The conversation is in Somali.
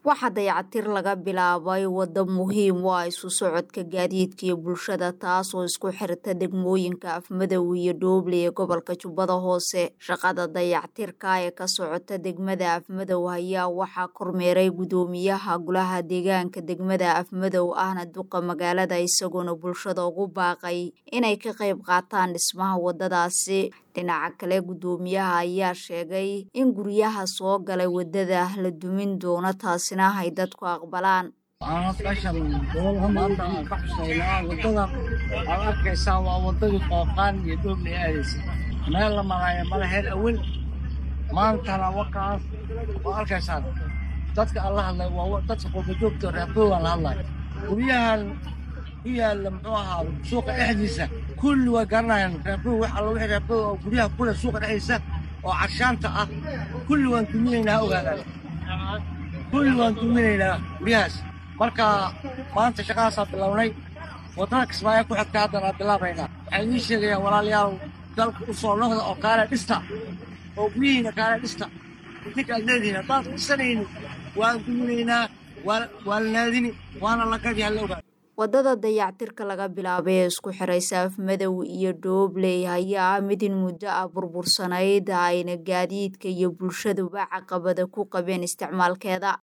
waxaa dayacatir laga bilaabay waddo muhiim u ah isu socodka gaadiidka iyo bulshada taas oo isku xirta degmooyinka afmadow iyo dhooble ee gobolka jubbada hoose shaqada dayactirka ee ka socota degmada afmadow ayaa waxaa kormeeray guddoomiyaha golaha deegaanka degmada afmadow ahna duqa magaalada isagoona bulshada ugu baaqay inay ka qayb qaataan dhismaha waddadaasi dhinaca kale guddoomiyaha ayaa sheegay in guryaha soo galay waddada la dumin doono taasina ay dadku aqbalaan meeshan gobolka maanta aan ka xusaynaa waddadan aad arkaysaa waa waddadii qooqaan iyo dhooble aadaysa meel la maraayo malaheed awel maantana wakaas waa arkaysaan dadka aan la hadlay waa dadka qurbajoogta reerboogaan la hadlay guryahan ku yaalla muxuu ahaa suuqa dhexdiisa kulli way garanayaan reerboo wax alla wixii reerboo oo guryaha kule suuqa dhexdiisa oo carshaanta ah kulli waan duminaynaa ogaadaan kulli waan duminaynaa guryahaas marka maanta shaqadaasaa bilownay waddada kismaayo ku xigta haddana bilaabaynaa waxay idiin sheegayaan walaalayaal dalka u soo noqda oo kaale dhista oo guryihiina kaale dhista idinka aad leedihiin haddaan dhisanayni waan duminaynaa waa la naadini waana la gadi halla ogaada waddada dayactirka laga bilaabay ee isku xiraysa afmadow iyo dhoobley ayaa ah mid in muddo ah burbursanayd ayna gaadiidka iyo bulshaduba caqabada ku qabeen isticmaalkeeda